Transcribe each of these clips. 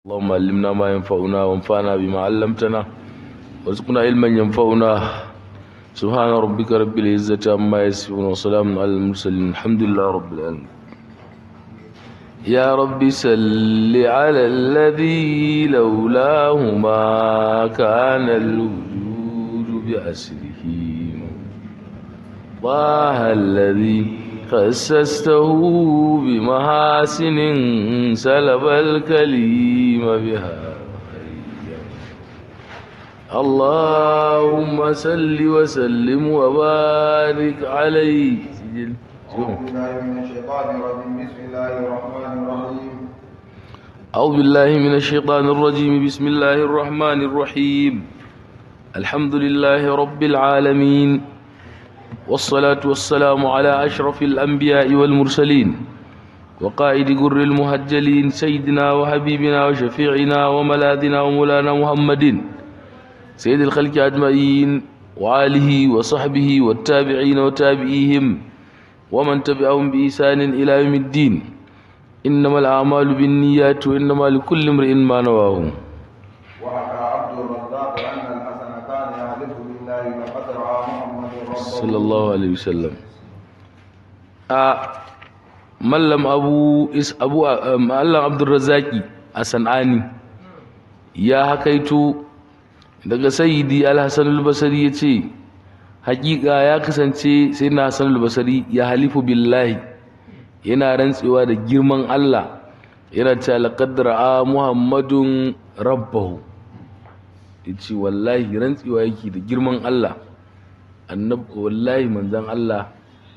اللهم علمنا ما ينفعنا وانفعنا بما علمتنا وارزقنا علما ينفعنا سبحان ربك رب العزة عما يصفون وسلام على المرسلين الحمد لله رب العالمين يا رب صل على الذي لولاه ما كان الوجود بأسره طه الذي خسسته بمحاسن سلب الكليم بها اللهم صل وسلم وبارك عليه أعوذ بالله من الشيطان أعوذ بالله من الشيطان الرجيم بسم الله الرحمن الرحيم الرجيم بسم الله الرحمن الرحيم الحمد لله رب العالمين والصلاة والسلام على أشرف الأنبياء والمرسلين وقائد قر المهجلين سيدنا وحبيبنا وشفيعنا وملاذنا ومولانا محمد سيد الخلق أجمعين وآله وصحبه والتابعين وتابعيهم ومن تبعهم بإحسان إلى يوم الدين إنما الأعمال بالنيات وإنما لكل امرئ ما نواه وحكى عبد الرزاق أن الحسن كان يحلف بالله لقد رأى محمد ربه صلى الله عليه وسلم a mallam abu is abu a- mallam abdurrazzaki a san'ani ya hakaito daga sayyidi al-hasan al-basri yace hakika ya kasance sai na hasan al-basri ya halifu billahi yana rantsewa da girman Allah yana cewa laqad ra'a muhammadun rabbahu yace wallahi rantsewa yake da girman Allah annab wallahi manzan Allah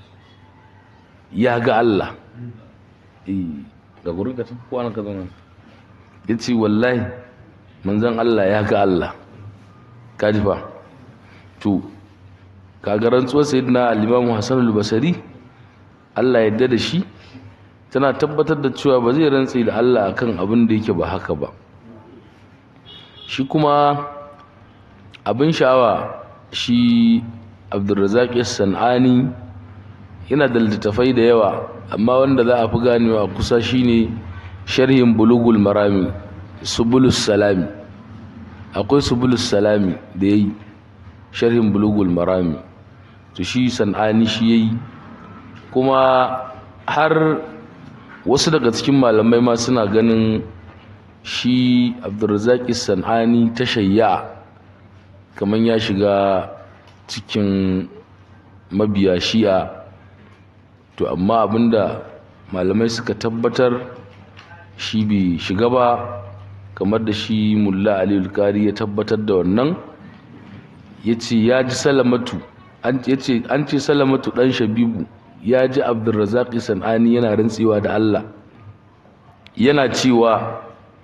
ya ga Allah eh ga gurin ka ko an ka zama yace wallahi manzan Allah ya ga Allah kaji fa to kaga rantsuwar sayyidina al-Imam Hassan al-Basri Allah ya yarda da shi tana tabbatar da cewa ba zai rantse da Allah akan abin da yake ba haka ba shi kuma abin sha'awa shi abdulrazak san'ani yana da littattafai da yawa amma wanda za a fi ganewa kusa shine sharhin bulugul marami subulus salami akwai subulus salami da ya yi sharhin bulugul marami to shi san'ani shi ya yi kuma har wasu daga cikin malamai ma suna ganin shi abdulrazak san'ani ta shayya kamar ya shiga cikin mabiya shi'a to amma abinda malamai suka tabbatar shi bai shiga ba kamar da shi mulla aliyu kari ya tabbatar da wannan ya ce ya ji salamatu an ce an ce salamatu dan shabibu ya ji abdulrazak san'ani yana rantsewa da allah yana cewa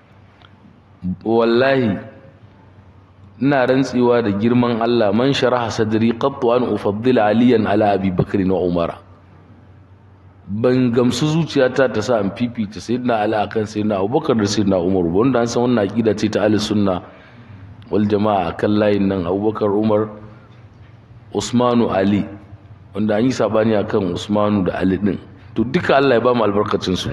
wallahi ina rantsewa da girman Allah man sharaha sadri qattu an ufaddila aliyan ala abi bakr wa umara ban gamsu zuciyata ta sa an fifita sayyidina ali akan sayyidina abubakar da sayyidina umar ba wanda an san wannan aqida ce ta ahli sunna wal jama'a akan layin nan abubakar umar usmanu ali wanda an yi sabani akan usmanu da ali din to duka Allah ya ba mu albarkacin su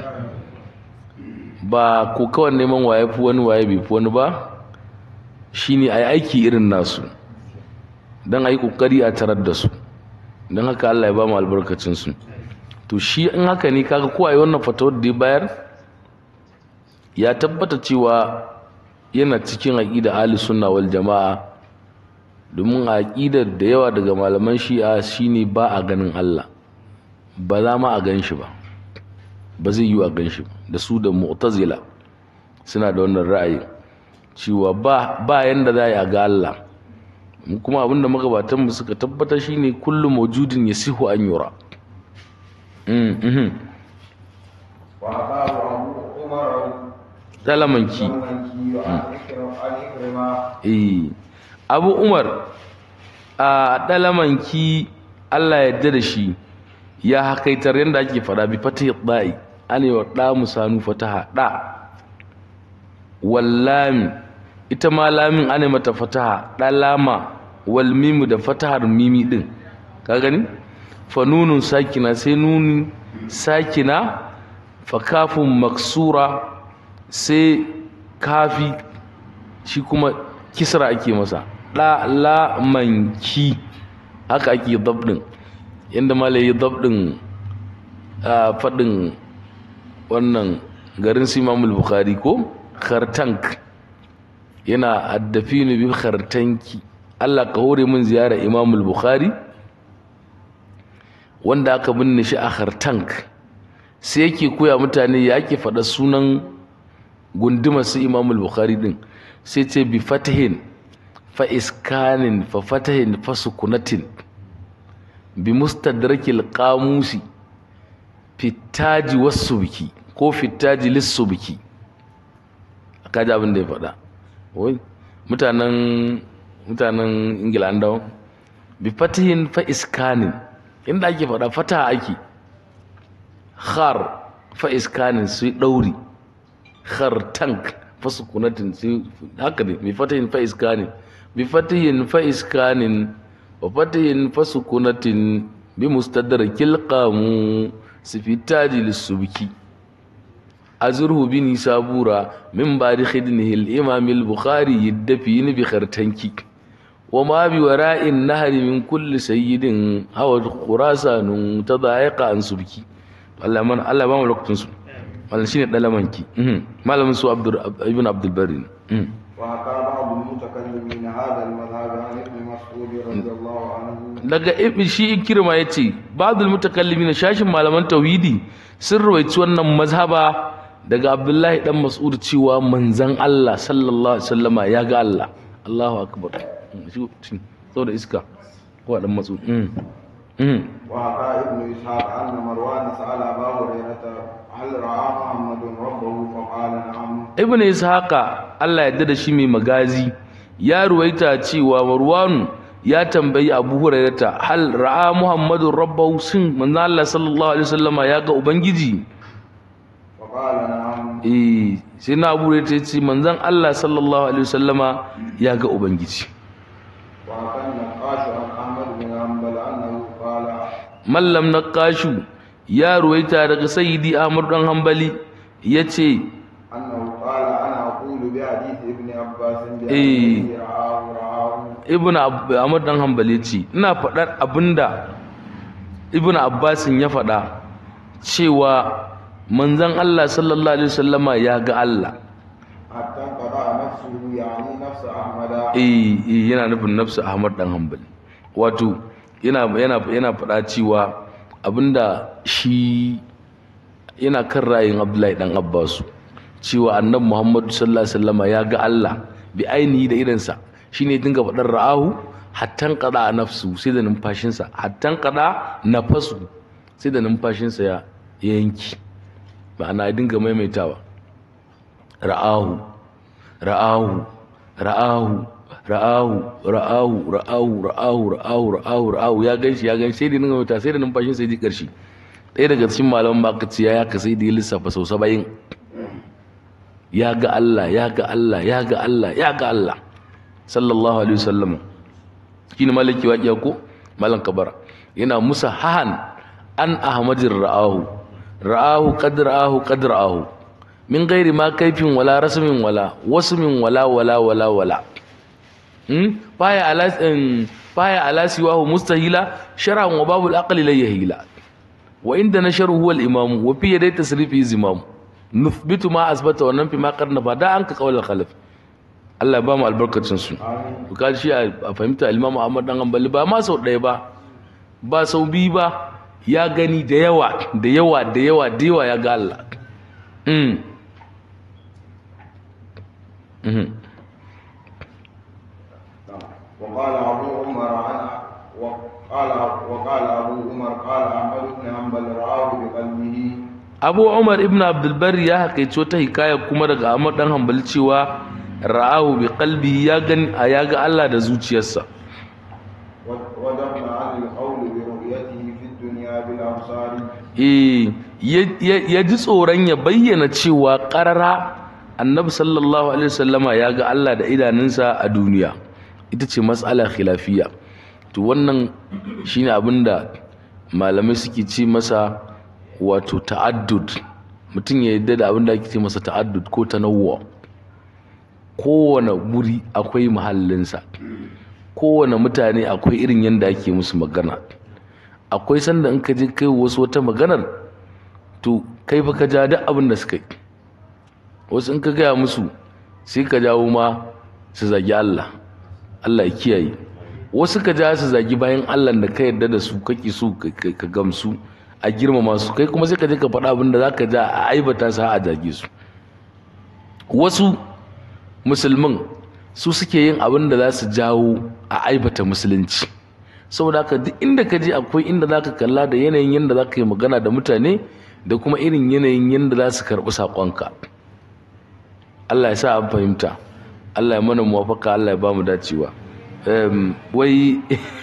ba ko kawai neman waye fi wani waye bai fi wani ba shine a yi aiki irin nasu don a yi ƙoƙari a tarar da su don haka Allah ya ba mu albarkacinsu to shi in haka ne kaga ko a yi wannan fatawar da ya bayar ya tabbata cewa yana cikin aƙida ahli sunna wal jama'a domin a aƙidar da yawa daga malaman shi'a shine ba a ganin Allah ba za ma a gan shi ba ba zai yi a gan shi ba da su da mu'tazila suna da wannan ra'ayi cewa ba ba yanda za a ga Allah mu kuma abinda magabatan mu suka tabbatar shine kullu mawjudin yasihu an yura mm mhm وحكاه أبو عمر talamanki المنكي وعن إكرم- عن إكرمة eh Abu Umar a dalamanki Allah ya yarda da shi ya hakaitar yanda ake fada bi fatih da'i ane wa da musanu fataha da wallami ita ma lamin ane mata fataha dalama wal mimu da fatahar mimi din ka gani fa nunun sakina sai nuni sakina fa kafun maksura sai kafi shi kuma kisra ake masa ɗa la manki haka ake dabdin yadda malai yi dabdin a faɗin wannan garin su imamul bukhari ko khartank yana addafinu bi khartanki Allah ka hore min ziyara imamul bukhari wanda aka binne shi a khartank sai yake koya mutane ya ake faɗa sunan gundumar su imamul bukhari din sai ce bi fatahin fa iskanin fa fatahin fa sukunatin bi mustadrakil qamusi fitaji wasu biki ko fitaji lissu biki kaji abin da ya faɗa wai mutanen mutanen ingila an dawo bi fatihin fa iskanin inda ake faɗa fata ake khar fa iskanin su ɗauri khar tank fa sukunatin su haka ne bi fatihin fa iskanin bi fatihin fa iskanin wa fatihin fa sukunatin bi mustadrakil qamu sifitaji lissubki azurhu bini sabura min bari khidnihi al-imam al-bukhari yaddafi bi khartanki wa ma bi wara'in nahri min kulli sayyidin hawa khurasanun tadaiqa an subki Allah man Allah ba mu lokacin su wannan shine dalamanki malamin su abdur ibn abdul bari وحكى بعض المتكلمين هذا المذهب عن ابن مسعود رضي الله عنه daga ibn shi ikirma yace ba'dul mutakallimin shashin malaman tauhidi sun rawaici wannan mazhaba daga abdullahi dan mas'ud cewa manzon Allah sallallahu alaihi wasallama ya ga Allah Allahu akbar shi saboda iska ko dan mas'ud mm mm وحكى ابن إسحاق أن مروان سأل أبا هريرة هل رأى محمد ربه فقال نعم ibn ishaqa Allah ya da shi mai magazi ya ruwaita cewa marwanu ya tambayi abu hurairata hal ra'a muhammadun rabbahu sin manzo Allah sallallahu alaihi wasallama ya ga ubangiji فقال نعم eh sai na abu hurairata ya ce manzon Allah sallallahu alaihi wasallama ya ga ubangiji وحكى النقاش عن أحمد بن حنبل أنه قال mallam naqashu ya ruwaita daga sayyidi ahmad dan hanbali yace أنه قال أنا أقول بحديث ابن عباس إيه. بأنه رآه رآه ibn Ab- ahmad dan hanbali ce ina faɗar abinda ibn abbasin ya faɗa cewa manzon Allah sallallahu alaihi wasallama ya ga Allah حتى انقطع نفسه يعني نفس أحمد eh eh, yana nufin nafsu ahmad dan hanbali wato yana yana yana faɗa cewa abinda shi yana kan ra'ayin abdullahi dan abbasu cewa annabi muhammadu sallallahu alaihi wasallama ya ga Allah bi ainihi da idansa shine ya dinga faɗar ra'ahu hattan qada nafsu sai da numfashinsa hattan qada nafasu sai da numfashinsa ya ya yanki ma'ana ya dinga maimaitawa ra'ahu ra'ahu ra'ahu ra'ahu ra'ahu ra'ahu ra'ahu ra'ahu ra'ahu ra'ahu ya ganshi ya ganshi sai da dinga maimaita sai da numfashinsa ya ji ƙarshe ɗaya daga cikin malaman makaci ya yaka sai da ya lissafa sau saba'in ya ga Allah ya ga Allah ya ga Allah ya ga Allah sallallahu alaihi wasallam shine malaki waqiya ko malan kabara yana musa hahan an ahmadir ra'ahu ra'ahu qad ra'ahu qad ra'ahu min ghairi ma kaifin wala rasmin wala wasmin wala wala wala wala hmm baya ala baya ala siwahu mustahila shar'an wa babul aqli la yahila wa inda nasharu huwa al-imam wa fi yaday tasrifi zimam nuthbitu ma asbata wa nanfi ma qarna fa da an ka qawla khalaf Allah ba mu albarkacin su آمين ka shi a a fahimta Imam Ahmad dan Hanbali ba ma sau ɗaya ba ba sau biyu ba ya gani da yawa da yawa da yawa da yawa ya ga Allah mm Mhm. وقال أبو عمر عن وقال وقال أبو عمر قال أحمد بن حنبل رآه بقلبه Abu Umar ibn Abdul Barri ya haƙaice wata hikaya kuma daga Ahmad dan Hanbali cewa ra'ahu bi qalbihi ya gani ya ga Allah da zuciyarsa ودفن عن القول برؤيته في الدنيا بالأبصار eh ya- ya ya ji tsoron ya bayyana cewa ƙarara annabi sallallahu alaihi wasallama ya ga Allah da idanunsa a duniya ita ce matsala khilafiya to wannan shine abinda malamai suke ce masa wato ta'addud mutum ya yadda da abinda ake ce masa ta'addud ko tanawwu kowane guri akwai mahallinsa kowane mutane akwai irin yadda ake musu magana akwai sanda in ka je kai wasu wata maganar to kai fa ka ja duk abin da suka yi wasu in ka gaya musu sai ka jawo ma su zagi Allah Allah ya kiyaye wasu ka ja su zagi bayan Allah da ka yarda da su kake so ka gamsu a girmama su kai kuma sai ka je ka faɗa abin da za ka ja a aibata su a zage su wasu musulmin su suke yin abin da za su jawo a aibata musulunci saboda haka duk inda ka je akwai inda za ka kalla da yanayin yadda za ka yi magana da mutane da kuma irin yanayin yadda za su karɓi saƙonka Allah ya sa an fahimta Allah ya mana muwafaka Allah ya ba mu dacewa wai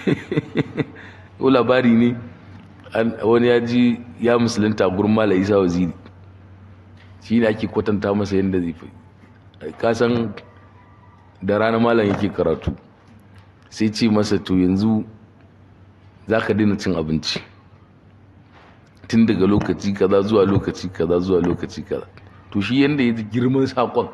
labari ne wani ya ji ya musulunta gurin mala isa waziri shi ne ake kwatanta masa yadda zai fi kasan da rana malam yake karatu sai ce masa to yanzu za ka daina cin abinci tun daga lokaci kaza zuwa lokaci kaza zuwa lokaci kaza to shi yadda ya ji girman saƙon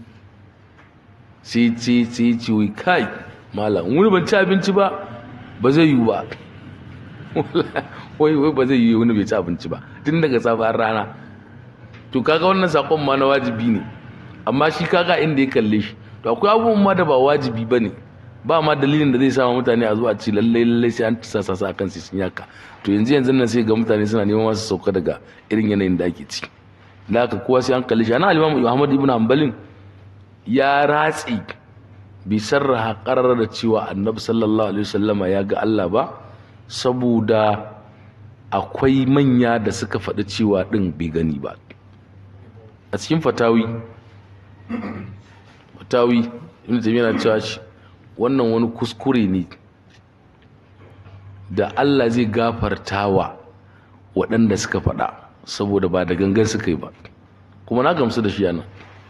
sai ce sai ce wai kai malam wani ban ci abinci ba ba zai yiwu ba wai wai ba zai yiwu wani bai ci abinci ba tun daga safar rana to kaga wannan saƙon ma na wajibi ne amma shi kaga inda ya kalle shi to akwai abubuwan ma da ba wajibi ba ne ba ma dalilin da zai sama mutane a zuwa ci lallai lallai sai an sasa sa kan su sun yaka to yanzu yanzu nan sai ga mutane suna neman masu sauka daga irin yanayin da ake ci da haka kowa sai an kalli shi ana alimamu muhammad ibn hanbalin ya ratse bai sarraha karar da cewa annabi sallallahu alaihi wasallama ya ga Allah ba saboda akwai manya da suka faɗi cewa ɗin bai gani ba a cikin fatawi fatawi ibn taymiyyah na cewa shi wannan wani kuskure ne da Allah zai gafartawa waɗanda suka faɗa saboda ba da gangan suka yi ba kuma na gamsu da shi yana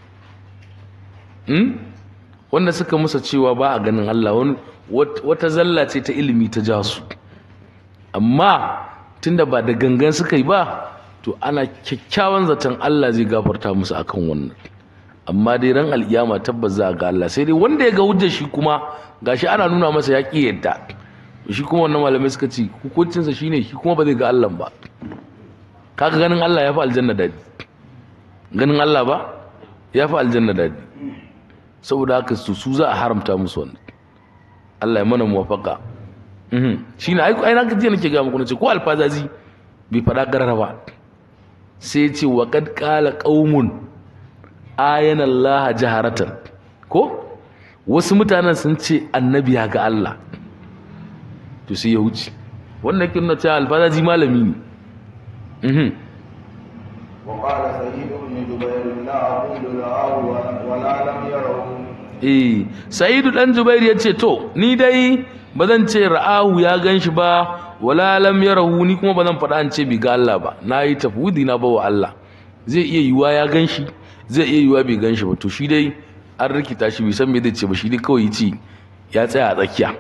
wanda suka musa cewa ba a ganin Allah wani wata zalla ce ta ilimi ta ja su amma tunda ba da gangan suka yi ba to ana kyakkyawan zaton Allah zai gafarta musu akan wannan amma dai ran alkiyama tabbas za a ga Allah sai dai wanda ya ga hujjar shi kuma gashi ana nuna masa ya ƙi yadda shi kuma wannan malamai suka ce hukuncinsa shine shi kuma ba zai ga Allah ba kaga ganin Allah ya fi aljanna dadi ganin Allah ba ya fi aljanna dadi saboda haka su su za a haramta musu wannan Allah ya mana muwafaka shi ne ai na gajiya nake ga muku nace ko alfazazi bai faɗa garara ba sai ya ce wa qad qala qaumun ayana Allah jaharatan ko wasu mutanen sun ce annabi ya ga Allah to sai ya wuce wannan yake nuna cewa alfazazi malami ne وقال سعيد بن جبير لا أقول رآه ولا لم يره eh sa'idu dan jubair ya ce to ni dai ba zan ce ra'ahu ya ganshi ba wala lam yarahu ni kuma ba zan faɗa an ce bi ga Allah ba na yi tafwidi na bawa Allah zai iya yiwa ya ganshi zai iya yiwa bai ganshi ba to shi dai an rikita shi bai san me zai ce ba shi dai kawai ya ce ya tsaya a tsakiya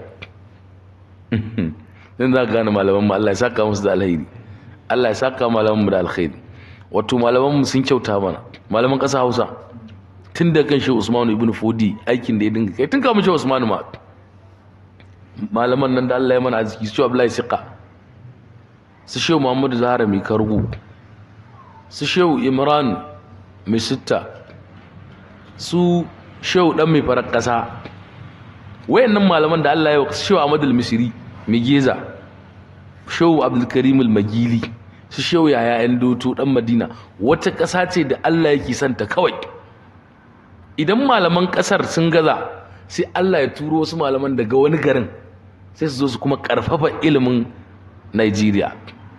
dan za ka gane malaman mu Allah ya saka musu da alheri Allah ya saka malaman mu da alkhairi wato malaman mu sun kyauta mana malaman ƙasa Hausa tun da kan shi Usmanu ibn Fodi aikin da ya dinga kai tun kamun shi Usmanu ma malaman nan da Allah ya mana arziki su Abdullahi Siqa su Shehu Muhammadu Zahara mai kargo su Shehu Imran mai sitta su Shehu dan mai farar kasa wayannan malaman da Allah ya wa Shehu Ahmad al-Misri mai geza Shehu Abdul Karim al-Magili su Shehu Yaya yan doto dan Madina wata kasa ce da Allah yake santa kawai idan malaman kasar sun gaza sai Allah ya turo wasu malaman daga wani garin sai su zo su kuma karfafa ilimin Nigeria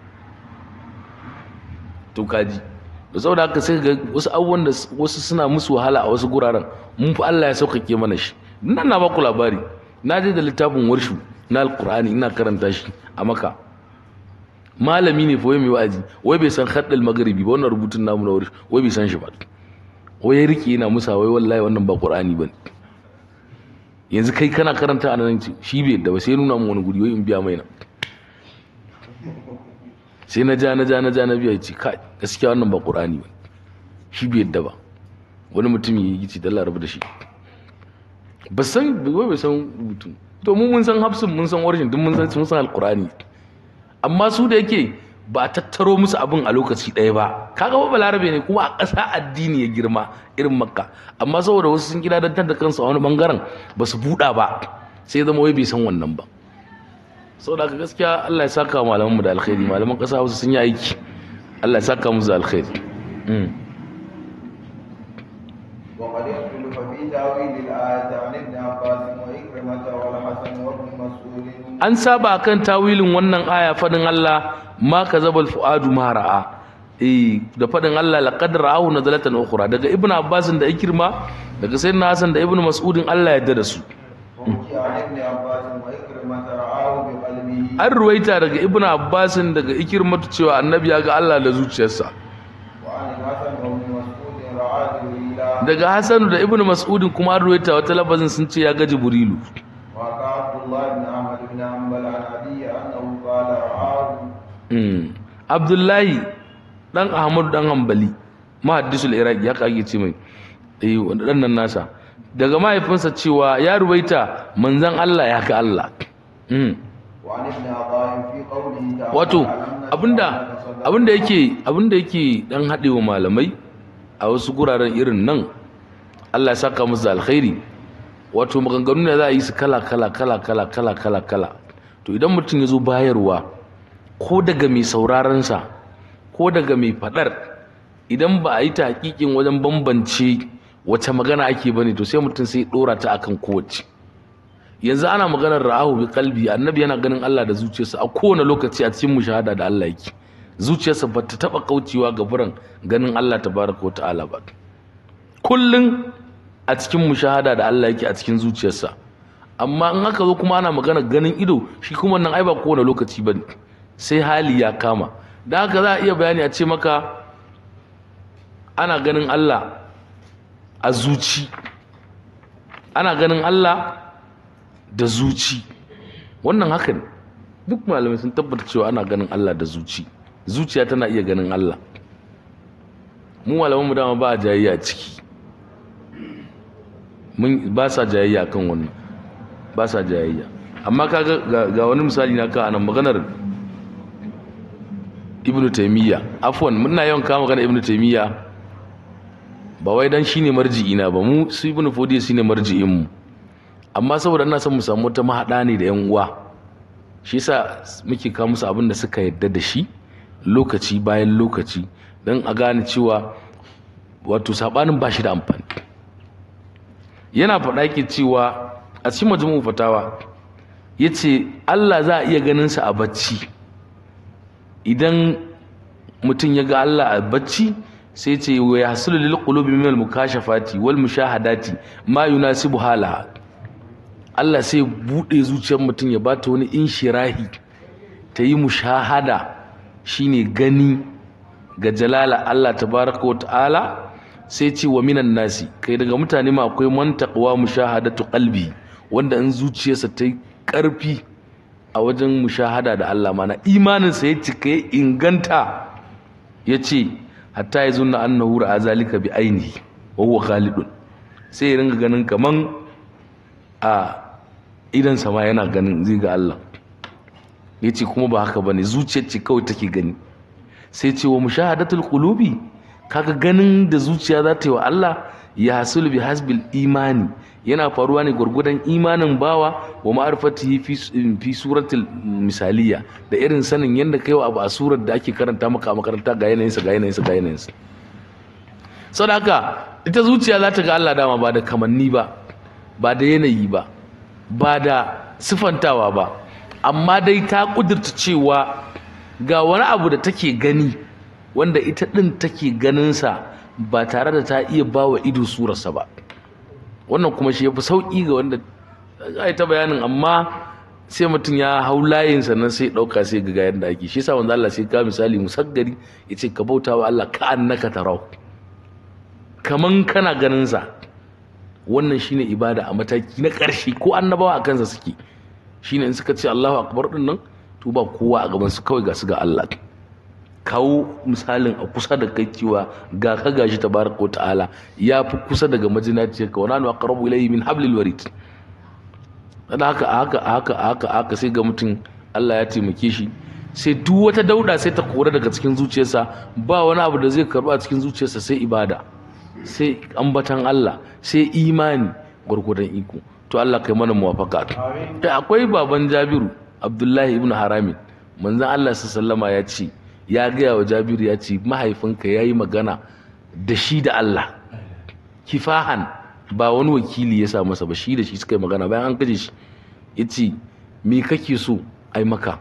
to kaji da saboda haka sai ga wasu abubuwan da wasu suna musu wahala a wasu guraren mun fi Allah ya sauƙaƙe mana shi nan na baku labari na je da littafin warshu na alƙur'ani ina karanta shi a maka malami ne fa wai mai wa'azi wai bai san haddal magharibi ba wannan rubutun namu na warshu wai bai san shi ba wai ya rike yana musa wai wallahi wannan ba qur'ani bane yanzu kai kana karanta a nan shi bai yadda ba sai nuna mu wani guri wai in biya mai na sai na ja na ja na ja na biya ce kai gaskiya wannan ba qur'ani bane shi bai yadda ba wani mutum ya yi gici dalla rabu da shi ba san wai bai san rubutu to mu mun san hafsin mun san origin duk mun san mun san alqur'ani amma su da yake ba a tattaro musu abin a lokaci ɗaya ba kaga ba balarabe ne kuma a ƙasa addini ya girma irin makka amma saboda wasu sun gida dantar da kansu a wani bangaren ba su buɗa ba sai zama wai bai san wannan ba saboda haka gaskiya Allah ya saka malaman mu da alkhairi malaman ƙasa wasu sun yi aiki Allah ya saka musu da alkhairi وقد اختلف في تاويل الآية عن ابن عباس وإكرمة والحسن وابن مسعود an saba kan tawilin wannan aya fadin Allah ma kazabal fuadu ma ra'a eh da fadin Allah laqad ra'ahu nazalatan ukhra daga ibnu abbas da ikrima daga sayyidina hasan da ibnu mas'udin Allah ya yarda da su وحكي عن ابن عباس وإكرمة رآه بقلبه an ruwaita daga ibnu abbas daga ikrimatu cewa annabi ya ga Allah da zuciyarsa وعن الحسن وابن مسعود رعاه جبريل daga hasan da ibnu mas'udin kuma an ruwaita wata labazin sun ce ya ga jibrilu وقع عبد الله بن أحمد بن حنبل عن أبي أنه قال رآه Mm. abdullahi dan ahmadu dan hanbali mahaddisul iraki ya kage ce mai eh wannan nan nasa daga mahaifinsa cewa ya ruwaita manzon Allah ya ga Allah Mm. وعن ابن عطاء في قوله تعالى wato ألم نشرح abinda لك صدرك abinda yake abinda yake dan hadewa malamai a wasu guraren irin nan Allah ya saka musu da alkhairi wato maganganu ne za a yi su kala kala kala kala kala kala kala to idan mutum ya zo bayarwa ko daga mai sauraron sa ko daga mai fadar idan ba a yi ta hakikin wajen bambance wace magana ake bane to sai mutum sai ya dora ta akan kowace yanzu ana maganar ra'ahu bi kalbi annabi yana ganin Allah da zuciyarsa a kowane lokaci a cikin mushahada da Allah yake zuciyarsa ba ta taba kaucewa ga buran ganin Allah tabaraka wa ta'ala ba kullun a cikin mushahada da Allah yake a cikin zuciyarsa amma in aka zo kuma ana maganar ganin ido shi kuma nan ai ba kowane lokaci bane sai hali ya kama da haka za a iya bayani a ce maka ana ganin Allah a zuci ana ganin Allah da zuci wannan haka ne duk malamai sun tabbata cewa ana ganin Allah da zuci zuciya tana iya ganin Allah mu malaman mu dama ba a jayayya a ciki mun ba sa jayayya kan wannan ba sa jayayya amma kaga ga, ga wani misali na ka anan maganar Ibn Taymiyyah afwan muna yawan kama magana Ibn Taymiyyah ba wai dan shine marji'ina ba mu su Ibn Fodiy shine marji'in mu amma saboda ina son mu samu wata mahaɗa ne da yan uwa shi yasa muke kawo musu abin da suka yadda da shi lokaci bayan lokaci don a gane cewa wato sabanin ba shi da amfani yana faɗa ke cewa a cikin majmu'u fatawa yace Allah za a iya ganin sa a bacci idan mutum ya ga Allah a bacci sai ce wa yahsulu lil qulubi min al mukashafati wal mushahadati ma yunasibu halaha Allah sai buɗe zuciyar mutum ya bata wani inshirahi ta yi mushahada shine gani ga jalala Allah tabaraka wa ta'ala sai ce wa minan nasi kai daga mutane ma akwai man taqwa mushahadatu qalbi wanda in zuciyarsa ta yi ƙarfi a wajen mushahada da Allah mana imaninsa ya cika ya inganta ya ce hatta ya zunna annahu ra'a zalika bi ainihi wa huwa khalidun sai ya ringa ganin kaman a idan sama yana ganin zai ga Allah ya ce kuma ba haka ba ne zuciyar ce kawai take gani sai ce wa mushahadatul qulubi kaga ganin da zuciya za ta yi wa Allah ya hasulu bi hasbil imani yana faruwa ne gwargwadon imanin bawa wa ma'arifatihi fi fi suratul misaliya da irin sanin yadda kai wa abu a surar da ake karanta maka a makaranta ga yanayinsa ga yanayinsa ga yanayinsa saboda haka ita zuciya za ta ga Allah dama ba da kamanni ba ba da yanayi ba ba da sifantawa ba amma dai ta kudurta cewa ga wani abu da take gani wanda ita ɗin take ganinsa ba tare da ta iya ba wa ido surarsa ba wannan kuma shi ya fi sauƙi ga wanda ya ta bayanin amma sai mutum ya hau layin sannan sai ɗauka sai ga yadda ake shi sa wanda Allah sai ka misali musaggari ya ce ka bauta wa Allah ka annaka tarau kaman kana ganinsa wannan shine ibada a mataki na ƙarshe ko annabawa a kansa suke shine in suka ce Allahu akbar din nan to ba kowa a gaban su kawai ga su ga Allah kawo misalin a kusa da kai cewa ga ka gashi tabaraka wa ta'ala ya fi kusa daga majinaciyar ka wani aqrabu ilayhi min hablil warid dan haka haka haka haka haka sai ga mutum Allah ya taimake shi sai duk wata dauda sai ta kore daga cikin zuciyarsa ba wani abu da zai karba a cikin zuciyarsa sai ibada sai ambatan Allah sai imani gwargwadon iko to Allah kai mana muwafaka kai akwai baban Jabiru Abdullahi ibn Haramin manzon Allah sallama ya ce ya gaya wa Jabiru ya ce mahaifinka yayi magana da shi da Allah kifahan ba wani wakili ya sa masa ba shi da shi suka yi magana bayan an kaje shi yace me kake so ai maka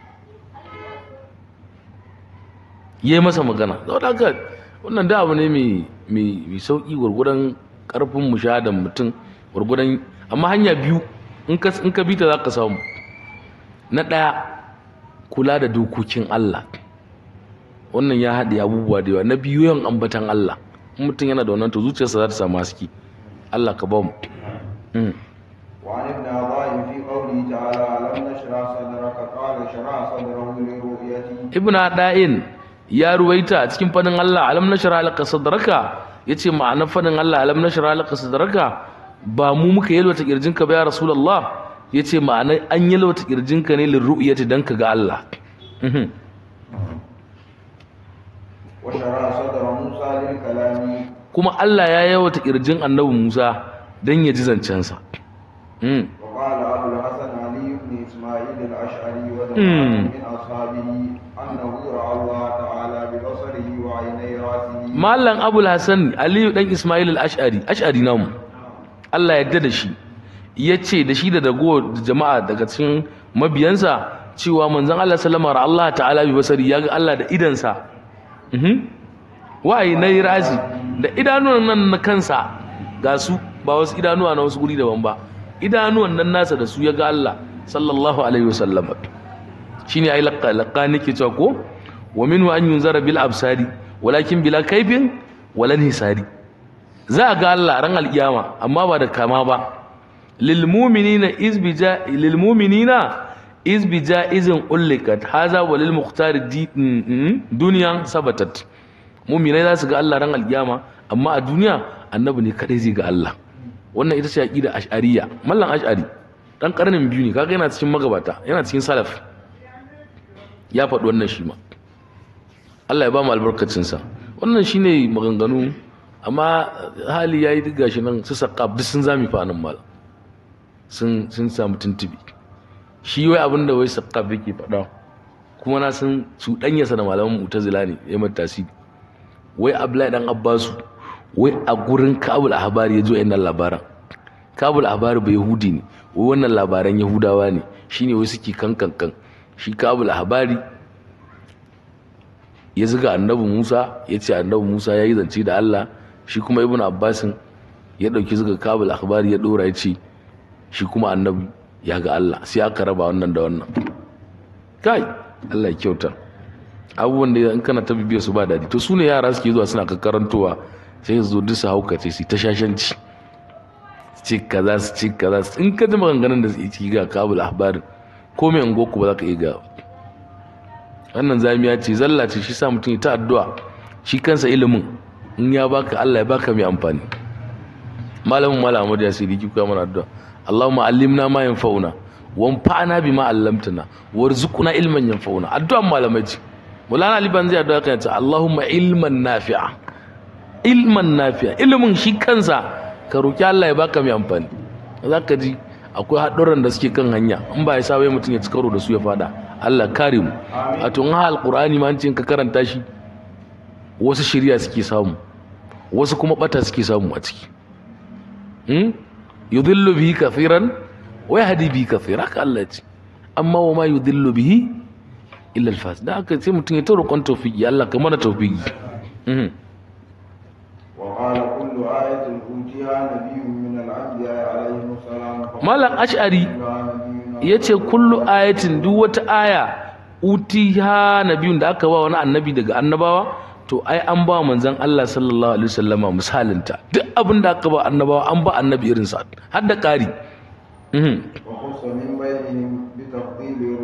yi masa magana saboda haka wannan da abu ne mai sauƙi gwargwadon ƙarfin mushahadan mutum gwargwadon amma hanya biyu in ka bi ta za ka samu na ɗaya kula da dokokin Allah wannan ya haɗe abubuwa da yawa na biyu yawan ambatan Allah in mutum yana da wannan to zuciyarsa za ta samu haske Allah ka ba mu وعن ابن عطاء في قوله تعالى ألم نشرح صدرك قال شرح صدره لرؤيته ibn da'in ya ruwaita a cikin fadin Allah alam nashra laka sadraka yace ma'anar fadin Allah alam nashra laka sadraka ba mu muka yalwata kirjinka ba ya rasulullah yace ma'anar an yalwata kirjinka ne lil ru'yati dan ka ga Allah Mhm. وشرح صدر موسى للكلام kuma Allah ya yalwata kirjin annabi Musa dan ya ji zancensa Mhm. وقال أبو الحسن علي بن إسماعيل الأشعري مم. وجماعة من أصحابه أنه رأى الله تعالى ببصره وعيني رأسه Mallam Abul Hassan Aliyu dan Ismail al-Ash'ari Ash'ari namu Allah ya yarda da shi yace da shi da dago jama'a daga cikin mabiyansa cewa manzon Allah sallama ra Allah ta'ala bi basari ya ga Allah da idansa mhm wa'ayi na razi da idanuwan nan na kansa ga su ba wasu idanuwa na wasu guri daban ba idanuwan nan nasa da su ya ga Allah sallallahu alaihi wasallam shine ai laqqa laqqa nake cewa ko wa minhu an yunzara bil absari walakin bila kaifin wala hisari za a ga Allah ran alkiyama amma ba da kama ba lil mu'minina izbija lil mu'minina izbija izin ullikat haza wa lil mukhtar di- mm, mm, duniyan sabatat mu'minai za su ga Allah ran alkiyama amma a duniya annabi ne kadai zai ga Allah wannan ita ce aqida ash'ariyya mallan ash'ari dan karnin biyu ne kaga yana cikin magabata yana cikin salaf ya faɗi wannan shi ma Allah ya ba mu albarkacinsa wannan shine maganganu amma hali ya yi diga shi nan su saƙaf duk sun zami fa nan mal sun sun samu tuntubi shi wai abin da wai saƙaf yake faɗa kuma na san cuɗanyarsa da malaman mutazila ne ya mata tasiri wai abdullahi dan abbasu wai a gurin kabul ahbari ya zo yan labaran kabul ahbari ba yahudi ne wai wannan labaran yahudawa ne shine wai suke kan kan kan shi kabul ahbari ya zuga annabi Musa ya ce annabi Musa ya yi zance da Allah shi kuma ibn Abbasin ya ɗauki zuga kabul akhbari ya ɗora ya ce shi kuma annabi ya ga Allah sai aka raba wannan da wannan kai Allah ya kyauta abubuwan da in kana ta bibiya su ba daɗi to su ne yara suke zuwa suna kakkarantowa sai su zo duk su haukace su ta shashanci su ce kaza su ce kaza su in ka ji maganganun da su ci ga kabul akhbarin ko mai ungoku ba za ka iya ga wannan zamiya ce zalla ce shi sa mutum ya ta addu'a shi kansa ilimin in ya baka Allah ya baka mai amfani malamin malam Ahmad ya sirri kuka mana addu'a Allahumma allimna ma yanfa'una wanfa'na bima 'allamtana warzuqna ilman yanfa'una addu'an malamai ce Mulana Ali ban zai addu'a kan ce Allahumma ilman nafi'a ilman nafi'a ilimin shi kansa ka roki Allah ya baka mai amfani zaka ji akwai haɗurran da suke kan hanya in ba ya sa wai mutum ya ci karo da su ya fada Allah kare mu a tun ha alqur'ani ma an ce in ka karanta shi wasu shirya suke samu wasu kuma bata suke samu a ciki hmm? yudhillu bihi kathiran wa yahdi bihi kathira haka Allah ya ce amma wa ma yudhillu bihi illa al-fas da haka sai mutum ya ta roƙon tawfiki Allah ka mana tawfiki mhm وقال كل آية أوتيها نبي من الأنبياء عليهم السلام malam ash'ari نبي yace kullu ayatin duk wata aya utiha nabiyun da aka ba wani annabi daga annabawa to ai an ba manzon Allah sallallahu alaihi wasallama misalinta duk abin da aka ba annabawa an ba annabi irin sa har da ƙari mhm وخص من بينهم بتفضيل رؤيته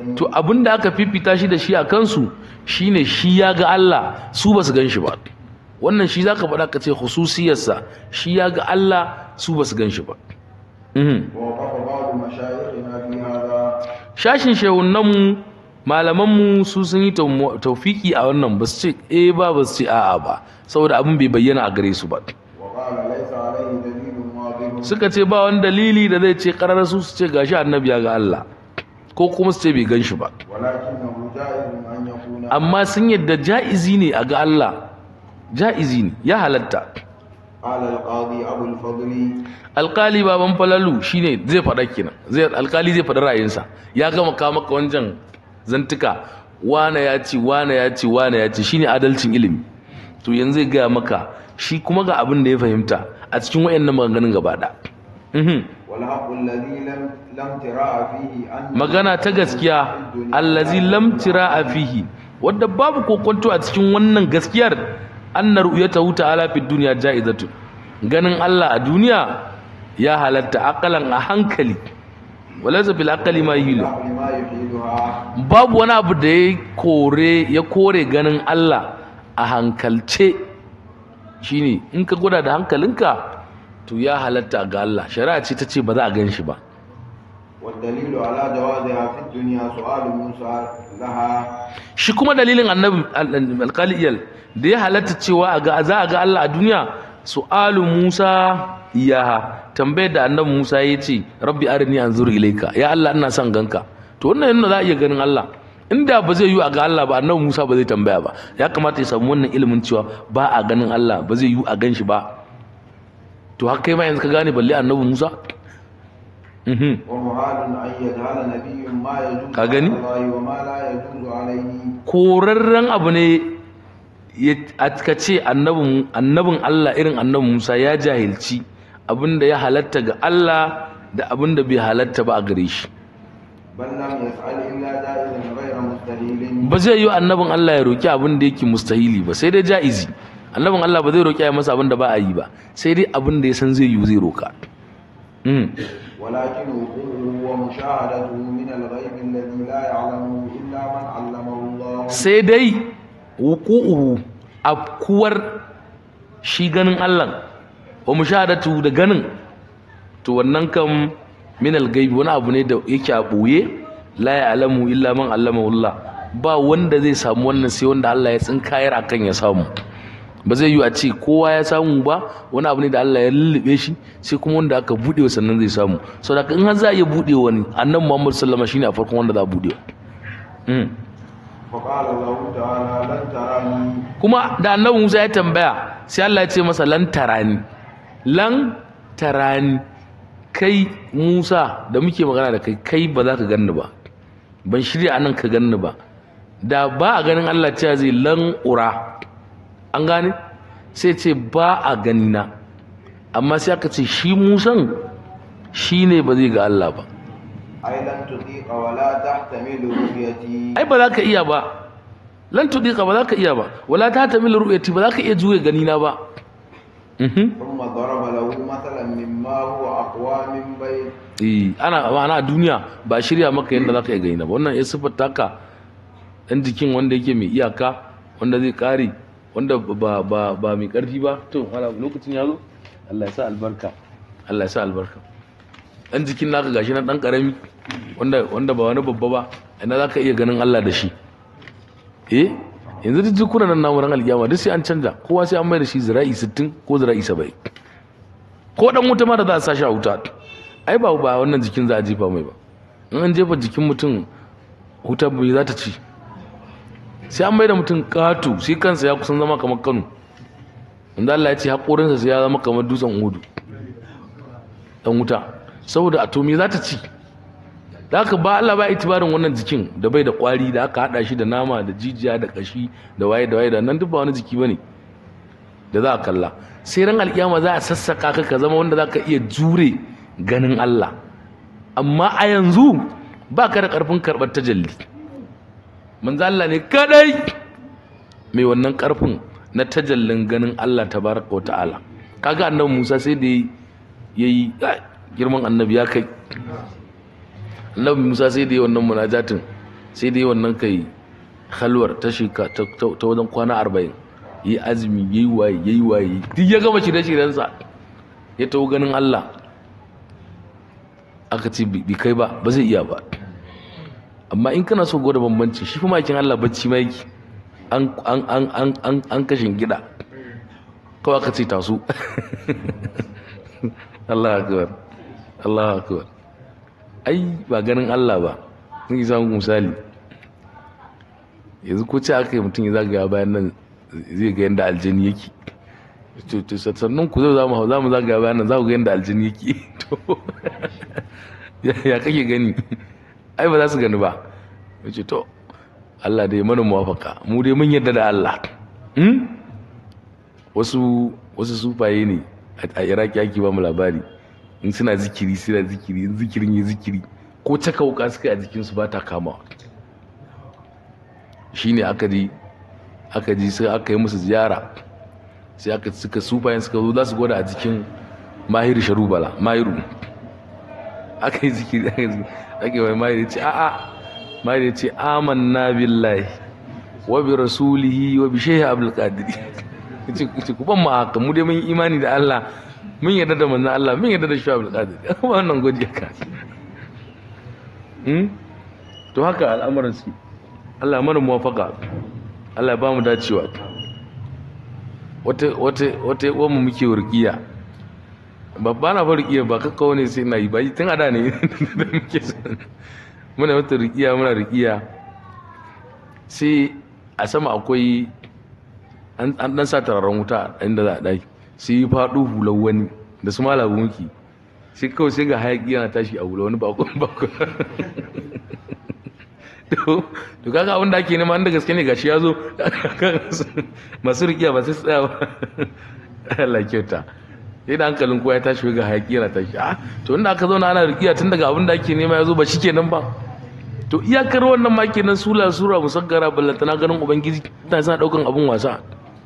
to abinda aka fifita shi da shi a kansu shine shi ya ga Allah su ba su gan shi ba wannan shi zaka faɗa ka ce hususiyarsa shi ya ga Allah su ba su gan shi ba Mhm. ووقف بعض مشايخنا في هذا shashin shehunanmu malamanmu su sun yi tau- taufiki a wannan ba su ce eh ba ba su ce a'a ba saboda abin bai bayyana a gare su ba وقال ليس عليه دليل واضح suka ce ba wani dalili da zai ce karar su su ce gashi annabi ya ga Allah ko kuma su ce bai gan shi ba ولكنه جائز أن يكون amma sun yadda ja'izi ne a ga Allah ja'izi ne ya halatta قال القاضي أبو الفضل alkali baban falalu shine zai faɗa kenan zai alkali zai faɗa ra'ayinsa ya gama kawo maka wancan zantuka wane ya ce wane ya ce wane ya ce shine adalcin ilimi to yanzu zai gaya maka shi kuma ga abin da ya fahimta a cikin wayannan maganganun gaba da والحق الذي لم لم تراء فيه أن magana ta gaskiya allazi lam tira'a fihi wadda babu kokonto a cikin wannan gaskiyar anna ru'yatahu ta'ala fid dunya ja'izatun ganin Allah a duniya ya halatta akalan a hankali walaysa bil aqli ma yuhilu العقل ما يحيلها babu wani abu da ya kore ya kore ganin Allah a hankalce shine in ka gwada da hankalinka to ya halatta ga Allah shari'a ce ta ce ba za a gan shi ba والدليل على جوازها في الدنيا سؤال موسى لها shi kuma dalilin annabi alƙaliyal da ya halatta cewa a ga za a ga Allah a duniya su'alu Musa iyaha tambayar da annabi Musa ya ce rabbi arini anzur ilayka ya Allah ina son ganka to wannan yana za a iya ganin Allah inda ba zai yi a ga Allah ba annabi Musa ba zai tambaya ba ya kamata ya samu wannan ilimin cewa ba a ganin Allah ba zai yi a gan shi ba to haka kai ma yanzu ka gane balle annabi Musa mhm ومحال أن يجعل نبي ما يجوز Ka gani? على الله وما لا يجوز عليه korarren abu ne ya- a ka ce annabin annabin Allah irin annabin Musa ya jahilci abinda ya halatta ga Allah da abinda bai halatta ba a gare shi بل لم يفعل إلا جائزا غير مستهيل ba zai yi annabin Allah ya roki abin da yake mustahili ba sai dai jaizi annabin Allah ba zai roki ya masa abin da ba a yi ba sai dai abin da ya san zai yi zai roka Mm. ولكن وقوعه ومشاهدته من الغيب الذي لا يعلمه إلا من علمه الله sai dai wuku'uhu afkuwar shi ganin Allah wa mushahadatu da ganin to wannan kam min al-gaibi wani abu ne da yake a boye la ya'lamu illa man allamahu Allah ba wanda zai samu wannan sai wanda Allah ya tsinkayar akan ya samu ba zai yi a ce kowa ya samu ba wani abu ne da Allah ya lullube shi sai kuma wanda aka bude wa sannan zai samu saboda in har za a iya bude wani annabi Muhammad sallallahu alaihi wasallam shine a farkon wanda za a bude mm. فقال الله تعالى لن تراني kuma da annabi Musa ya tambaya sai Allah ya ce masa lan tarani lan tarani kai Musa da muke magana da kai kai ba za ka ganni ba ban shirya anan ka ganni ba da ba a ganin Allah cewa zai lan ura an gane sai ce ba a gani na amma sai aka ce shi Musan shi ne ba zai ga Allah ba أي لن تطيق ولا تحتمل رؤيتي ai ba za ka iya ba lan tudika ba za ka iya ba wala ta tamil ru'yati ba za ka iya juye gani na ba mhm ثم ضرب له مثلا مما هو أقوى من بيت eh ana ma'ana a duniya ba shirya maka yadda za ka iya gani na ba wannan ya siffata ka ɗan jikin wanda yake mai iyaka wanda zai ƙare wanda ba ba ba mai ƙarfi ba to hala lokacin ya zo Allah ya sa albarka Allah ya sa albarka ɗan jikin naka gashi na ɗan ƙarami wanda wanda ba wani babba ba ina za ka iya ganin Allah da shi eh yanzu duk jikunan nan namu ran alkiyama duk sai an canja kowa sai an mai da shi zira'i 60 ko zira'i 70 ko dan wuta ma da za a sa shi a wuta ai ba ba wannan jikin za a jefa mai ba in an jefa jikin mutum wuta bai za ta ci sai an mai da mutum katu sai kansa ya kusan zama kamar kano wanda Allah ya ce haƙorinsa sai ya zama kamar dutsen hudu dan wuta saboda atomi za ta ci da haka ba Allah ba itibarin wannan jikin da bai da kwari da aka hada shi da nama da jijiya da kashi da waye da waye da nan duk ba wani jiki bane da za a kalla sai ran alkiyama za a sassaka ka ka zama wanda za ka iya jure ganin Allah amma a yanzu ba ka da karfin karɓar tajalli manzo Allah ne kadai mai wannan karfin na tajallin ganin Allah tabaraka wa ta'ala kaga annabi Musa sai da yayi girman annabi ya kai annabi Musa sai da yayi wannan munajatin sai dai wannan kai halwar ta shika ta ta wajen kwana arba'in yi azumi yayi waye yayi waye duk ya gama shirye-shiryensa ya tawo ganin Allah aka ce bi kai ba ba zai iya ba amma in kana so gwada bambanci shi kuma makin Allah bacci ma yake an an an an an an kashin gida kawai aka ce taso Allah akbar Allah akbar ai ba ganin Allah ba ni samu misali yanzu ko ce aka yi mutum ya zagaya bayan nan zai ga yadda aljani yake to to sannan ku zo za mu za mu zagaya bayan nan za ku ga yadda aljani yake to ya kake gani ai ba za su gani ba yace to Allah dai mana muwafaka mu dai mun yarda da Allah hmm? wasu wasu sufaye ne a Iraki ake ba mu labari in suna zikiri suna zikiri in zikirin yi zikiri ko caka wuka suka yi a jikinsu ba ta kamawa shine aka ji aka ji sai aka yi musu ziyara sai aka suka sufayen suka zo za su gwada a jikin mahiru sharubala mahiru aka yi zikiri aka yi aka yi mai mahiru ce a'a mahiru ce amanna billahi wa bi rasulihi wa bi shehi abdul qadir ce ku ban mu haka mu dai mun yi imani da Allah mun yarda da manzon Allah mun yarda da shehi abdul qadir wannan godiya ka to haka al'amuran su Allah mana muwafaka Allah ba mu dacewa wata wata wata yawan mu muke rukiya babba na bar rukiya ba kakka wani sai na yi ba tun ada ne da muke muna wata rukiya muna rukiya sai a sama akwai an dan sa tararen wuta inda za a daki sai yi faɗo hular wani da su malabu muke sai kawai sai ga hayaki yana tashi a hula wani bakon bakon to kaga abin da ake nema inda gaske ne gashi ya zo masu rikiya ba sai su tsaya ba Allah kyauta sai da hankalin kowa ya tashi ga hayaki yana tashi a to inda aka zauna ana rikiya tun daga abin da ake nema ya zo ba shikenan ba to iyakar wannan ma kenan sula sura musaggara ballantana ganin ubangiji ta sana daukan abin wasa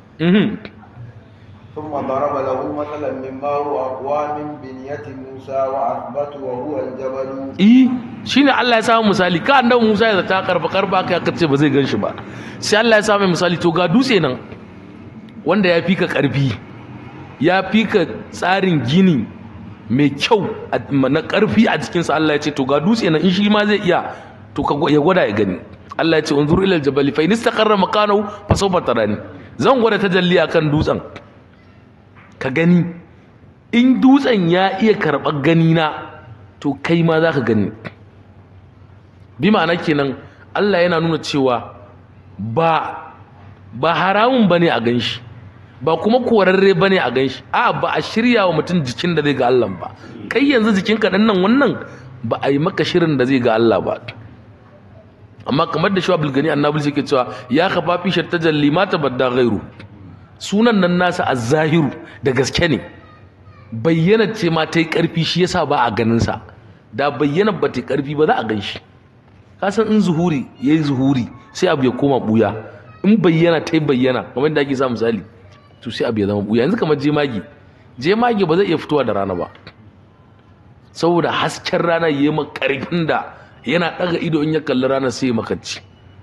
ثم ضرب له مثلا مما هو أقوى من بنية موسى وأثبت وهو الجبل eh shine Allah ya samu misali ka annabi Musa ya zata karba karba kai aka ce ba zai ganshi ba sai Allah ya samu misali to ga dutse nan wanda ya fika karfi ya fika tsarin gini mai kyau na karfi a cikin sa Allah ya ce to ga dutse nan in shi ma zai iya to ka ya gwada ya gani Allah ya ce unzur ila aljabali fa in istaqarra makanahu fa sawfa tarani zan gwada tajalli akan dutsen ka gani in dutsen ya iya karɓar gani na to kai ma za ka gani bi ma'ana kenan Allah yana nuna cewa ba ba haramun bane a ganshi ba kuma korarre bane a ganshi a ba a shirya wa mutum jikin da zai ga Allah ba kai yanzu jikinka dan nan wannan ba a yi maka shirin da zai ga Allah ba amma kamar da shawabul gani annabi sai ke cewa ya kafa fi tajalli ma tabadda ghairu sunan nan nasa az-zahiru da gaske ne bayyana ce ma ta yi ƙarfi shi yasa ba a ganin sa da bayyana ba ta yi ƙarfi ba za a gan shi ka san in zuhuri ya yi zuhuri sai abu ya koma buya in bayyana ta yi bayyana kamar da ake sa misali to sai abu ya zama buya yanzu kamar jemage jemage ba zai iya fitowa da rana ba saboda hasken rana ya yi ƙarfin da yana ɗaga ido in ya kalli rana sai ya makanci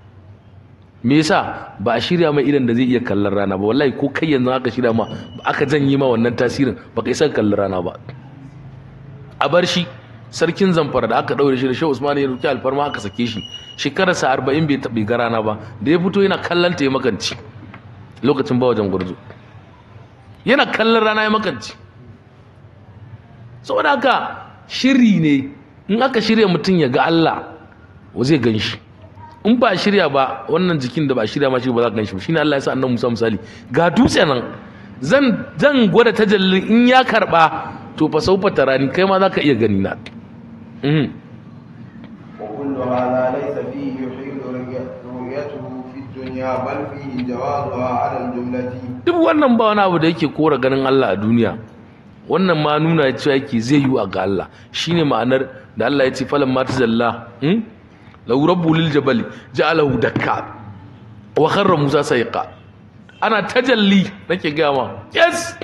me yasa ba a shirya mai idan da zai iya kallon rana ba wallahi ko kai yanzu aka shirya ma aka janye ma wannan tasirin ba kai san kallon rana ba a bar shi sarkin zamfara da aka daure shi da shehu usman ya ruki alfarma aka sake shi shekararsa arba'in bai bai ga rana ba da ya fito yana kallon ta ya makanci lokacin ba wajen gurzu yana kallon rana ya makanci saboda haka shiri ne in aka shirya mutum ya ga Allah wa zai gan shi in ba shirya ba wannan jikin da ba shirya ma shi ba za ka ganshi ba shine Allah ya sa annabi Musa misali ga dutse nan zan zan gwada tajallin in ya karba to fa saufa tarani kai ma za ka iya gani na mhm وكل هذا ليس فيه يحيل رؤيته في الدنيا بل فيه جوازها على الجملة duk wannan ba wani abu da yake kora ganin Allah a duniya wannan ma nuna cewa yake zai yi a ga Allah shine ma'anar da Allah ya ce falan ma tazalla hmm? lau rabbu lil jabali ja'alahu dakka wa kharra musa sayqa ana tajalli nake ga ma yes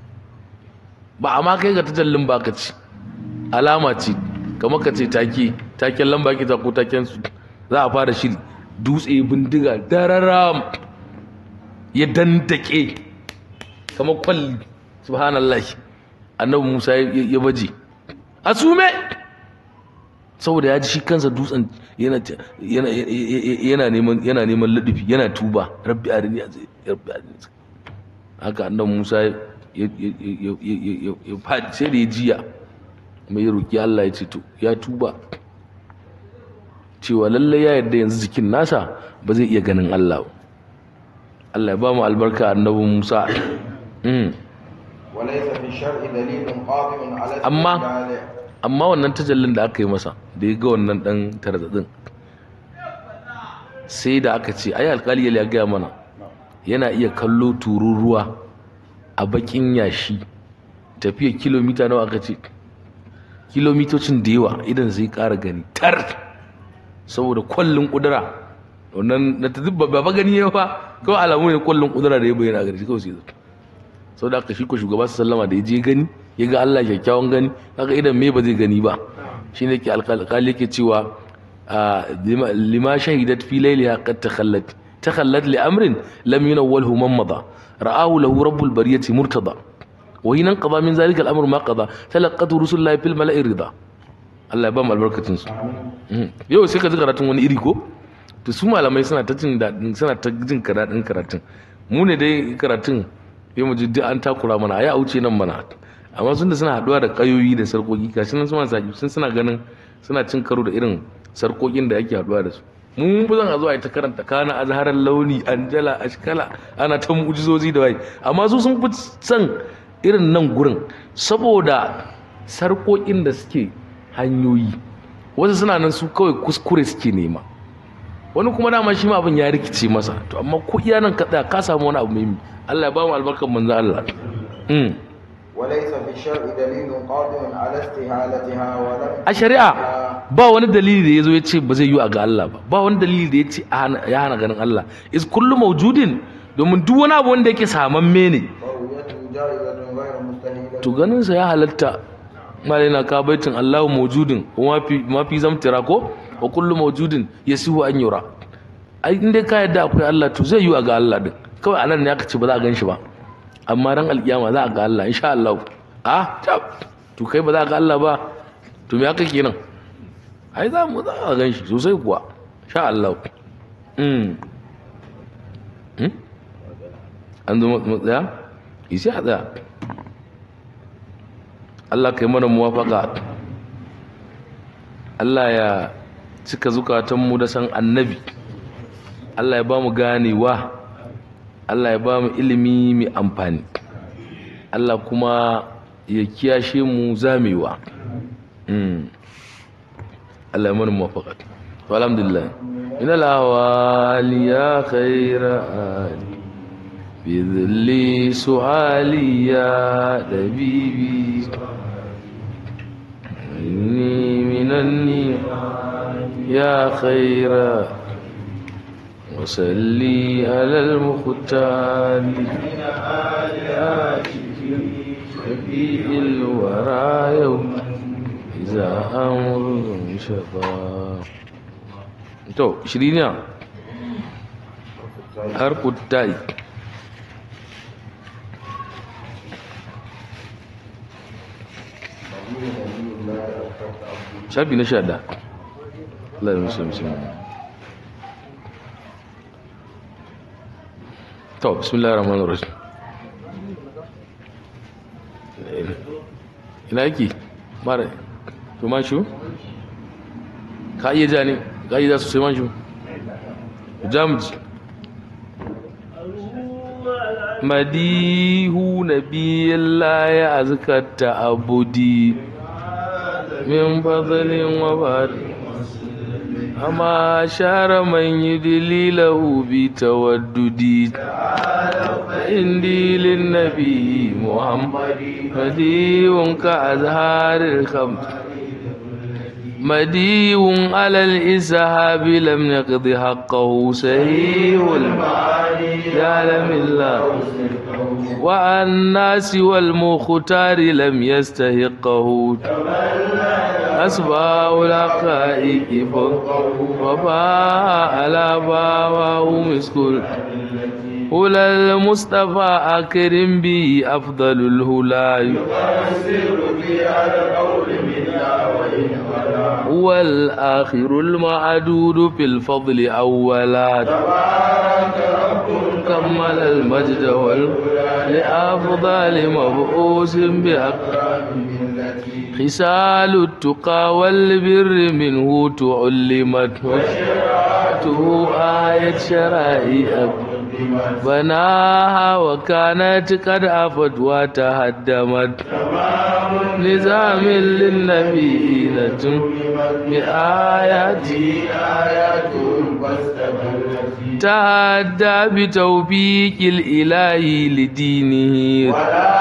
ba amma kai ga tajallin ba ka ci alama ce kamar ka ce take taken lamba ki ta ko taken su za a fara shiri dutse bindiga dararam ya dandake kamar kwalli subhanallah annabi musa ya baje a sume saboda ya ji shi kansa dutsen yana neman yana neman ladufi yana tuba rabbi arini rabbi arini haka annabi musa ya faɗi sai da ya jiya mai ya roƙi Allah ya ce to ya tuba cewa lallai ya yarda yanzu jikin nasa ba zai iya ganin Allah ba Allah ya ba mu albarka annabi Musa وليس في الشرع دليل قاطع على أما استحلال amma wannan tajallin da aka yi masa da ya ga wannan dan tarzadin sai da aka ce ai alkali ya gaya mana yana iya kallo tururuwa a bakin yashi tafiya kilomita nawa aka ce kilomitocin da yawa idan zai ƙara gani tar saboda kwallon kudura wannan na ta dubba ba gani ya fa kawai alamu ne kwallon kudura da ya bayyana a gari kawai sai zai sau da aka shi ko shugaba su sallama da ya je gani ya ga Allah kyakkyawan gani kaga idan me ba zai gani ba shi ne ke alkali ke cewa lima shahidat fi lailiha qad takhallat takhallat li amrin lam yunawwalhu man mada ra'ahu lahu rabbul bariyati murtada wa hinan qada min zalika al-amr ma qada talaqatu rusulullahi fil mala'i rida Allah ya ba mu albarkatun su yau sai ka ji karatun wani iri ko to su malamai suna ta jin dadin suna ta jin karatun karatun mu ne dai karatun sai mu ji duk an takura mana ayi a wuce nan mana amma sun da suna haduwa da kayoyi da sarkoki gashi nan suna saki sun suna ganin suna cin karo da irin sarkokin da ake haduwa da su mun fi zan a zuwa ita karanta kana azharar launi anjala ashkala ana ta mu'jizozi da wai amma su sun fi son irin nan gurin saboda sarkokin da suke hanyoyi wasu suna nan su kawai kuskure suke nema wani kuma dama shi ma abin ya rikice masa to amma ko iya nan ka tsaya ka samu wani abu muhimmi Allah ya ba mu albarkar manzo Allah وليس في الشرع دليل قاطع على استهالتها ولم a shari'a ba wani dalili da ya zo ya ce ba zai yi a ga Allah ba ba wani dalili da ya ce ya hana ganin Allah is kullu mawjudin domin duk wani abu wanda yake samamme ne فرؤيته جائزة غير مستهيلة to ganin sa ya halatta malai na ka baitin Allahu mawjudin wa fi ma fi zamtira ko wa kullu mawjudin yasihu an yura ai in dai ka yadda akwai Allah to zai yi a ga Allah din kawai anan ne aka ce ba za a gan shi ba amma ran alkiyama za a ga Allah insha Allah ah tab to kai ba za a ga Allah ba to me aka kenan ai za mu za a gan shi sosai kuwa insha Allah mm hmm? an zo matsaya isi a tsaya Allah kai mana muwafaka Allah ya cika zukatanmu da san annabi Allah ya ba mu ganewa Allah ya ba mu ilimi mai amfani Allah kuma ya kiyashe mu zamewa Mm. Allah ya mana muwafaka to alhamdulillah ina lawali ya khaira ali بذل سؤالي يا لبيبي إني من النعم يا خير وسلي على المختار شفيع الورى يوم إذا أمر شفا تو شرينا حرف التاء shafi na sha da Allah ya musu musu to bismillahir rahmanir rahim ina yake mara to man shu ka iya ja ne ka iya ja sosai man shu jamuji madihu nabiyillahi azkata abudi من فضل وبر أما شار من يدلي له بتوددي عندي للنبي محمد مديو كأزهار الخمر مديو على الإسهاب لم يقض حقه سهيه المعاني يعلم الله والناس والمختار لم يستحقه أسباب الحقائق وفاء على باواه مسكول هلا المصطفى أكرم به أفضل الهلا هو الآخر المعدود في الفضل أولا كمل المجد وال لأفضل مبعوث بأقرب خصال التقى والبر منه تعلمت وشرعته آية شرائع بناها وكانت قد عفت وتهدمت نظام للنبيين بآياته تهدى بتوفيق الإله لدينه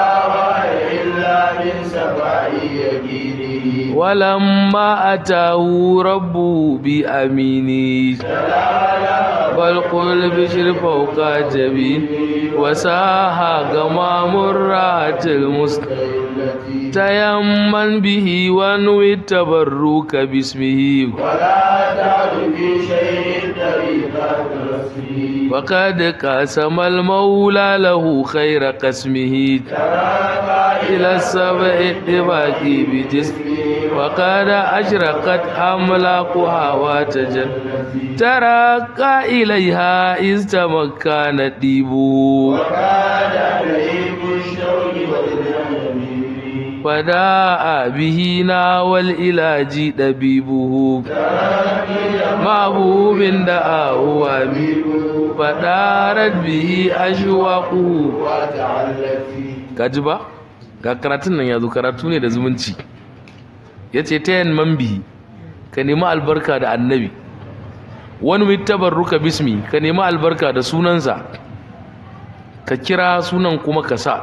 ولما أتاه ربه بأمينه بل قل بشر فوق جبين وساها غمام الرات المستقيم تيمن به وانوي التبرك باسمه ولا تعد في شيء طريقة رسمه وقد قسم المولى له خير قسمه إلى السبع الطباق بجسمه وقد أشرقت أملاقها وتجل ترقى إليها إذ تمكن ديبه وكان لئيم الشوق والجنب فداء به ناوى الإلاج دبيبه محبوب دعاه وبيبه فدارت به أشواقه وتعلت فيه kaji ba ga karatun nan ya zo karatu ne da zumunci ya ce ta yin mambihi ka nemi albarka da annabi wani mai tabarruka bismi ka nemi albarka da sunansa ka kira sunan kuma ka sa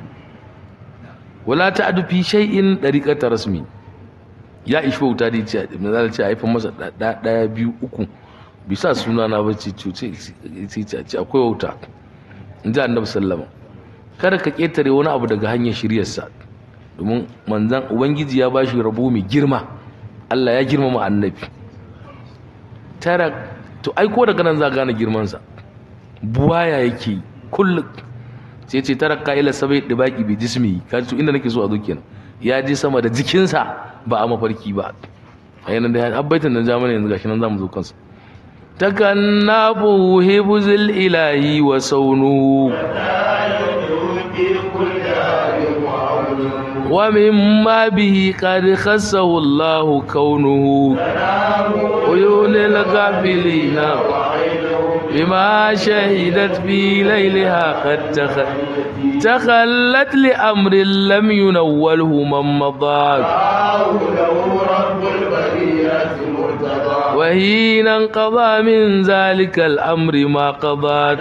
wala ta adu fi shay'in dariqata rasmi ya ishi wuta da ce misali ce haifan masa ɗa- ɗaya biyu uku bisa suna na bacci cuce ce akwai wauta in ji annabi sallama kada ka ƙetare wani abu daga hanyar shiryarsa domin manzan ubangiji ya bashi rabo mai girma Allah ya girmama annabi tara to ai ko daga nan za ka gane girmansa buwaya yake kullum sai ce tara ka'ila sabai da baki bi jismi ka ji inda nake so a zo kenan ya ji sama da jikinsa ba a mafarki ba a yanar da ya abbaitan da jamani yanzu gashi nan zamu zo kansa takannabu hibzul ilahi wa saunu ومما به قد خصه الله كونه عيون الغافلين بما شهدت في ليلها قد تخ... تخلت لأمر لم ينوله من مضى وحين انقضى من ذلك الأمر ما قضى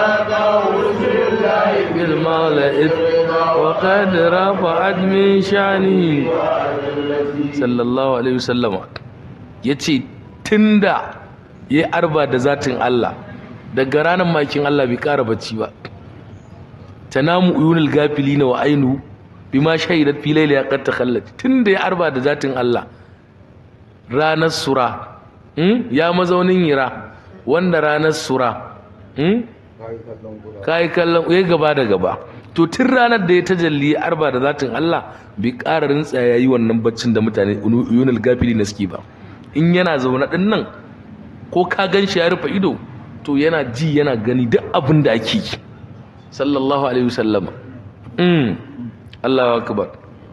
بالمولى وقد رفعت من شأنه صلى الله عليه وسلم yace tunda ya arba da zatin Allah daga ranar makin Allah bai ƙara bacci ba tanamu uyunul gafilina wa ainu bima shahidat fi layli qad takhallat tunda ya arba da zatin Allah ranar sura hmm? ya mazaunin yira wanda ranar sura hmm? kai kallon ya gaba da gaba to tun ranar da ya tajalli ya arba da zatin Allah bai ƙara rintsa ya yi wannan baccin da mutane yunal gafili na suke ba in yana zaune ɗin nan ko ka gan shi ya rufe ido to yana ji yana gani duk abin da ake yi sallallahu alaihi wasallama mm Allahu akbar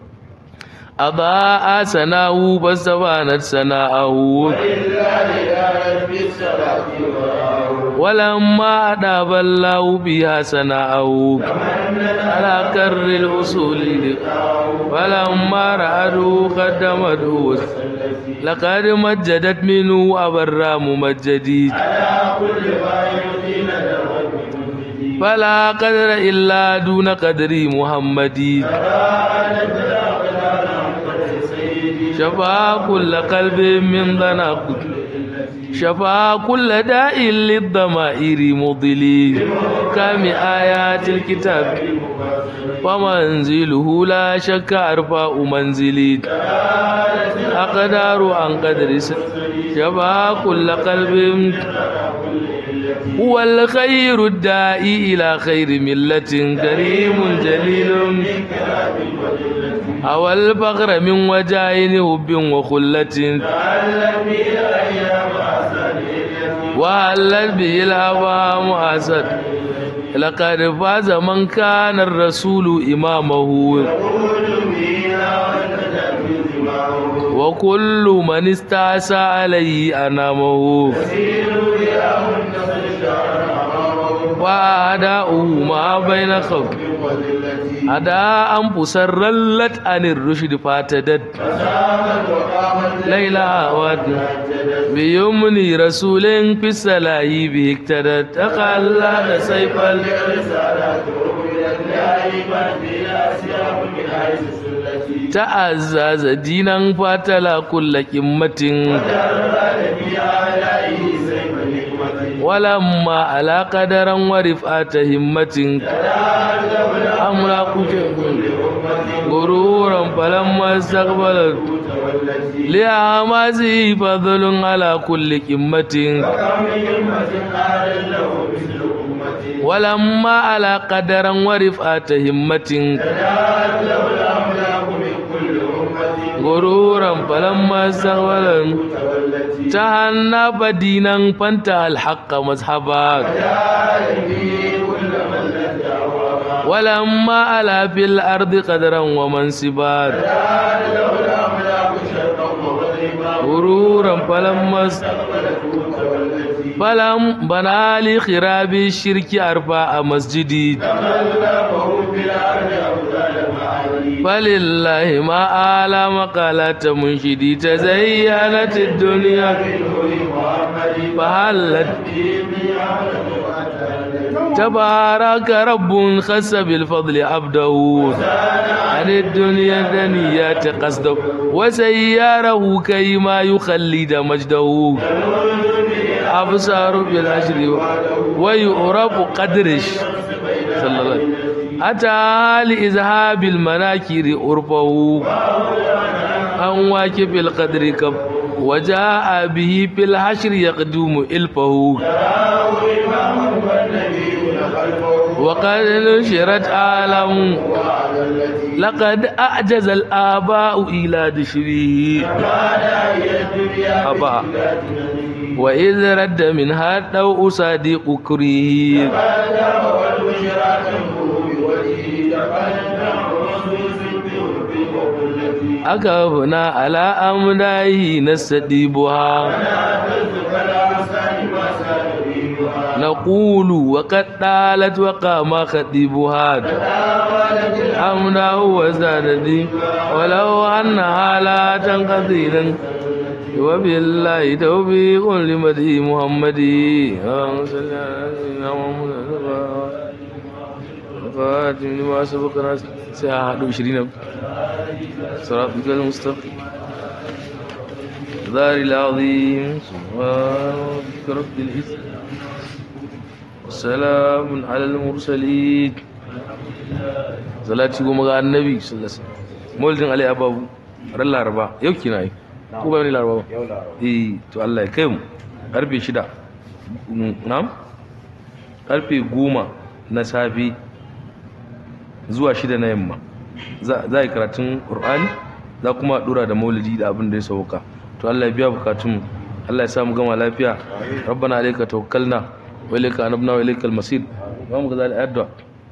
أضاء سناه فاستبانت سناءه ولما أداب الله بها سناءه على كر الأصول فلما رأته قدمته لقد مجدت منه أبرى ممجدي فلا قدر إلا دون قدر محمد شفا كل قلب من ضناق شفا كل داء للضمائر مضلي كم آيات الكتاب ومنزله لا شك أرفع منزلي والأقدار عن قدر شبا كل قلب هو الخير الداعي إلى خير ملة كريم جليل أو الفقر من وجاين هب وخلة وهلت به الأوام أسد لقد فاز من كان الرسول إمامه وكل من استعسى عليه أنامه وأداؤه ما بين خوف أداء أنفس رلت عن الرشد فاتدت ليلى ود بيمني رسول في السلاهي به اقتدت تقلد سيف تعزز دينا فاتلا كل قمة ولما على قدرا ورفعة همة أملاك غرورا فلما استقبلت لأعمازه فضل على كل قمة ولما على قدرا ورفعة همة غرورا فلما استقبلت تهنى دينا فانتهى الحق مذهبا ولما على في الأرض قدرا ومنصبا غرورا فلما فلم بنى لخراب الشرك أربع مسجدي فلله ما آل مقالات منشدي تزينت الدنيا فهلت تبارك رب خس بالفضل عبده عن الدنيا دنيات قصده وسياره كيما يخلد مجده أبصار بالعشر ويعرف قدرش صلى الله عليه وسلم أتى لإذهاب المناكر أرفه أن واكب القدر كف وجاء به في الحشر يقدم إلفه وقد نشرت عالم لقد أعجز الآباء إلى دشره أبا وإذ رد منها الضوء صديق كريه أكفنا على أمنائه نستديبها نقول وقد طالت وقام خطيبها أمناه وزادتي ولو أنها لا تنقضي وبالله توفيق لمدي محمد اللهم صل على سيدنا محمد الفاتح لما سبقنا ساعة 20 صراطك المستقيم دار العظيم سبحان ربك رب العزة والسلام على المرسلين salati goma ga annabi sallallahu alaihi wasallam moldin alai ababu ran laraba yau kina yi ko ba ni laraba ba eh to Allah ya kai mu karfe 6 na'am karfe 10 na safe zuwa 6 na yamma za a yi karatun qur'ani za kuma dura da maulidi da abin da ya sauka to Allah ya biya bukatun Allah ya sa mu gama lafiya rabbana alayka tawakkalna wa ilayka anabna wa ilaykal masir ba mu ga zali addu'a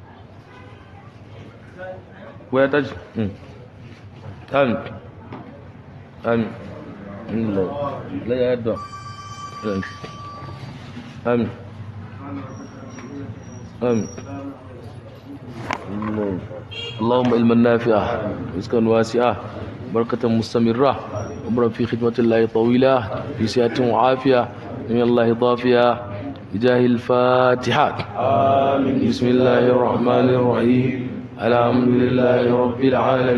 waya ta ji amin amin Allah la ya addu'a amin amin اللهم علما نافعا رزقا واسعا بركة مستمرة عمرا في خدمة الله طويلة في سعة وعافية من الله ضافية بجاه الفاتحة آمين بسم الله الرحمن الرحيم الحمد لله رب العالمين